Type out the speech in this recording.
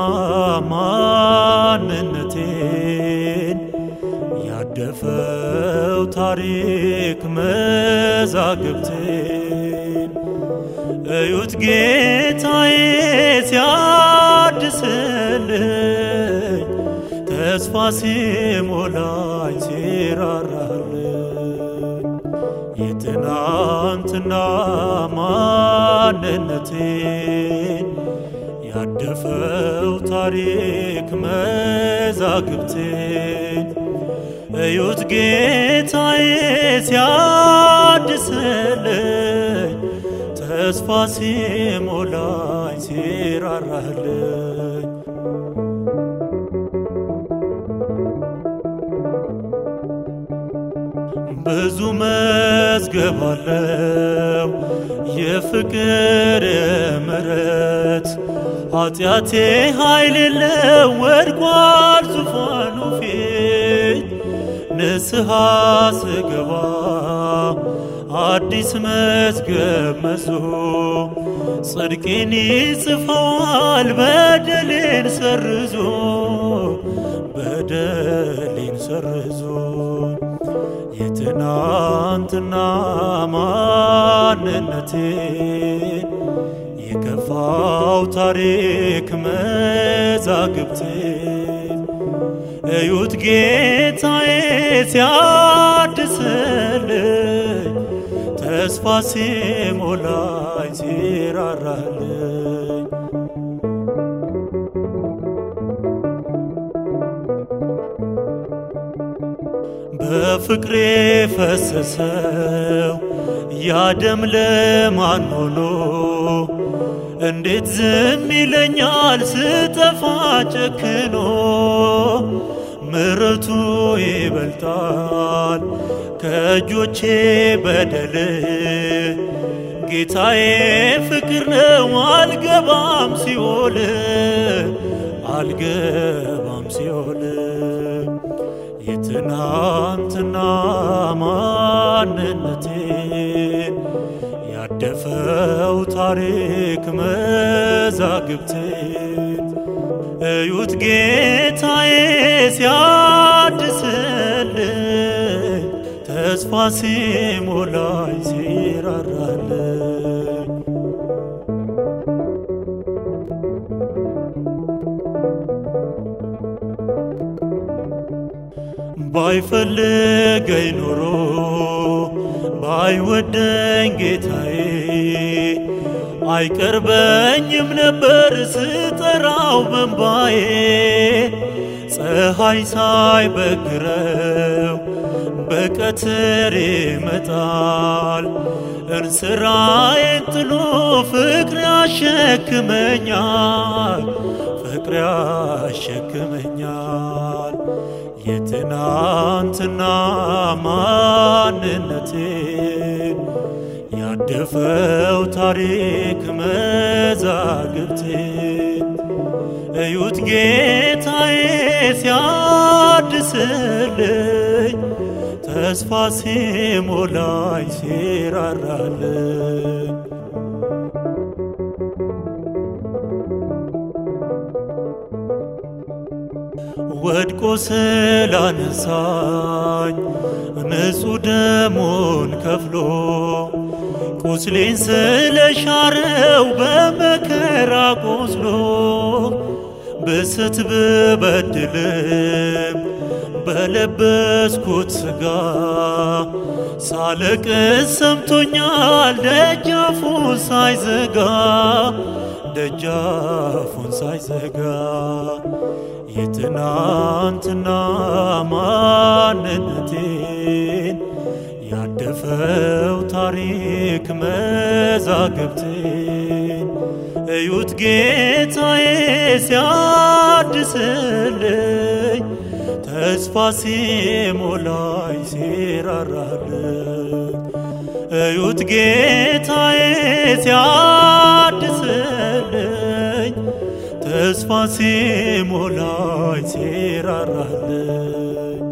ማንነቴን ያደፈው ታሪክ መዛግብቴን እዩት ጌታዬ ሲያድስልኝ ተስፋ ሲሞላኝ ሲራራልኝ የትናንትና ማንነቴን ያደፈው ታሪክ መዛግብቴን እዩት ጌታዬ ሲያድስልኝ ተስፋ ሲሞላኝ ሲራራልኝ ብዙ መዝገብ አለው የፍቅር ምሕረት ኃጢአቴ ኃይል የለው ወድቋል ዙፋኑ ፊት ንስሐ ስገባ አዲስ መዝገብ መዞ ጽድቄን ይጽፈዋል በደሌን ሰርዞ በደሌን ሰርዞ የትናንትና ማንነቴን የከፋው ታሪክ መዛግብቴን እዩት ጌታዬ ሲያድስልኝ ተስፋ ሲሞላኝ ሲራራልኝ በፍቅሬ ፈሰሰው ያደም ለማን ሆኖ እንዴት ዝም ይለኛል ስጠፋ ጨክኖ ምሕረቱ ይበልጣል ከእጆቼ በደል ጌታዬ ፍቅር ነው አልገባም ሲኦል አልገባም ሲኦል የትናንትና ማንነቴን ያደፈው ታሪክ መዛግብቴን እዩት ጌታዬ ሲያድስልኝ ተስፋ ሲሞላኝ ሲራራልኝ ባይፈልገኝ ኖሮ ባይወደኝ ጌታዬ አይቀርበኝም ነበር ስጠራው በንባዬ ፀሐይ ሳይበግረው በቀትር ይመጣል እንስራዬን ጥሎ ፍቅር ያሸክመኛል ፍቅር ያሸክመኛል የትናንትና ማንነቴን ያደፈው ታሪክ መዛግብቴን እዩት ጌታዬ ሲያድስልኝ ተስፋ ሲሞላኝ ሲራራልኝ ወድቆ ስላነሳኝ ንጹሕ ደሙን ከፍሎ ቁስሌን ስለሻረው በመከራ ቆስሎ ብስት ብበድልም በለበስኩት ሥጋ ሳለቅስ ሰምቶኛል ደጃፉን ሳይዘጋ ደጃፉን ሳይዘጋ የትናንትና ማንነቴን ያደፈው ታሪክ መዛግብቴን እዩት ጌታዬ ሲያድስልኝ ተስፋ ሲሞላኝ ሲራራልኝ እዩት ጌታዬ ሲያድስልኝ ተስፋ ሲሞላኝ ሲራራልኝ